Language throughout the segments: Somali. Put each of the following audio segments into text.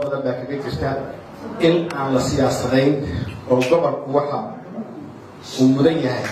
badan baa kaga jirta in aan la siyaasadayn oo gobolku waxa uu mudan yahay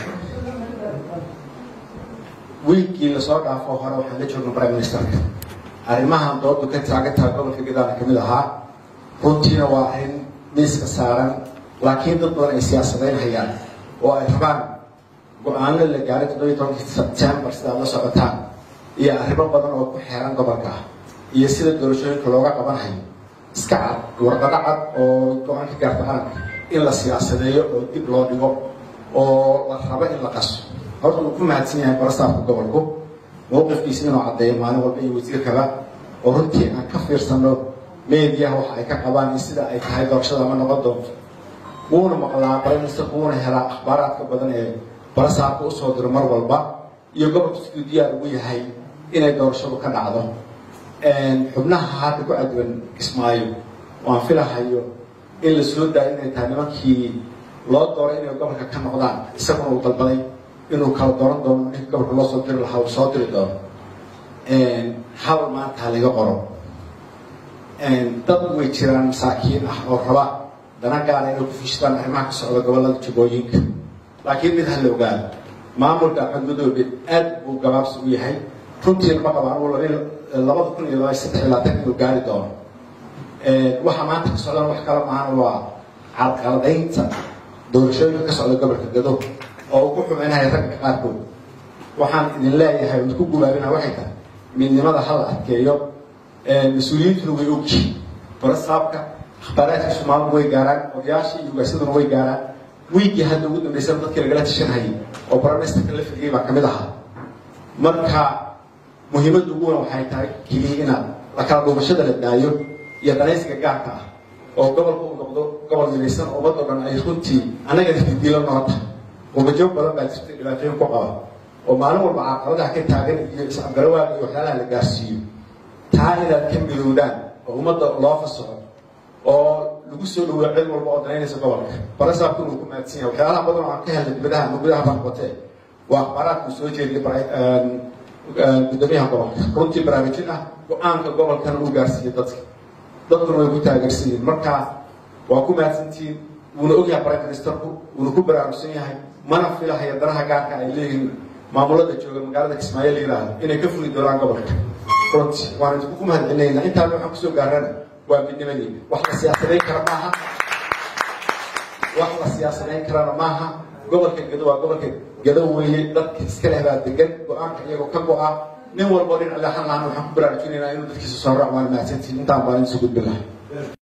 wiilkii lasoo dhaafo hore waxaan la joogna prime ministerka arrimahan doodu ka taagan tahay gobolka gadaana kamid ahaa runtiina waa arrin miiska saaran laakiin dad badan ay siyaasadayn hayaan oo ay rabaan go-aano la gaaray toddobiyi tobankii sebtembar sidaad la socotaan iyo arrimo badan oo ku xeeran gobolka ah iyo sida doorashooyinka looga qabanhayo iska cad warqado cad oo go-aanka gaartaqaanka in la siyaasadeeyo oo dib loo dhigo oo la rabo in la qaso horta uu ku mahadsan yahay barastaafka gobolku mowqifkiisa inuu caddeeyo maalin walba iyo wasiirkaba oo runtii aan ka fiirsano meediyaha waxa ay ka qabaan iyo sida ay tahay doorashada ma noqon doonto wuuna maqlaa briministerku wuuna helaa akhbaaraadka badan ee barasaarka usoo diro mar walba iyo gobolku siduu diyaar ugu yahay inay doorashadu ka dhacdo xubnaha hadda ku cadwan kismaayo waan filahayo in la soo daayo inay tahay nimankii loo dooray inay gobolka ka noqdaan isaguna uu dalbaday inuu kala dooran doono ninka gobolka loo soo diri lahaa uu soo diri doono hal maanta halaga qoro dad way jiraan masaakiin ah oo raba dana gaara inay ku fishtaan arrimaha ka socda gobolada jubooyinka laakiin mid ha la ogaado maamulka axmed madoobe aad buu gabaabsi u yahay runtiina ma qaba anugu labada kun iyo laba saddex iyo labaatan inuu gaari doono waxa maanta ka socdaan wax kala maahan waa carqaladaynta doorashooyinka ka socda gobolka gado oo uu ku xumeynaya ragga qaarkood waxaan idin leeyahay mid ku gubaabina waxay tahay midnimada hala adkeeyo mas-uuliyiintuna way ogyihiin barasaabka akhbaaraadkiisu maalmu way gaaraan odayaashii iyo ugaasaduna way gaaraan wiigii hadda ugu dambaysan dadkii lagala tashanhayay oo baramisterka la fidiyay baa kamid ahaa marka muhiimadda ugu weyn waxay tahay keliya inaad la kala dhuumashada la daayo iyo danaysiga gaarka ah oo gobolka uu noqdo gobol midaysan oo ummad oo dhan ay runtii annaga didiilo noota umajoog badan baa jirta dhibaatooyin ku qaba oo maalin walba caqabadaha ka taagan iyo is-afgarawaaga iyo waxyaalaha la gaarsiiyo taa inaad ka midoodaan oo ummadda loo fasaxo oo lagu soo dhaweeyo cid walba oo danaynaysa gobolka barasaabkuna uu ku mahadsan yahay waxyaalaha badan oo aan ka helnay dibadaha ama gudaha baan noqotee waa akhbaaraadku soo jeediyay gudoomiyaha gobolka runtii baraarujin ah go-aanka gobolkana uu gaarsiiyey dadka dadkuna way ku taageersiiyeen marka waa ku mahadsantihiin wuuna ogyahay prime ministerku wuuna ku baraarugsan yahay mana filahaya danaha gaarka ay leeyihiin maamulada jooga magaalada kismaayo la yidhaahdo inay ka fuli doonaan gobolka runtii waan idinku ku mahadcelinaynaa intaana waxaan kusoo gaarana waa midnimadeena wax la siyaasadayn kara maaha wax la siyaasadayn karana maaha gobolka gado waa gobolka gado weeye dadka iska leh baa degan go-aanka iyagoo ka go-a nin walbo dhinac leexan lahaan waxaan ku baraarujinaynaa inuu dadkiisa soo raac waan mahadsantihiin intaan baan idinsoo gudbin lahay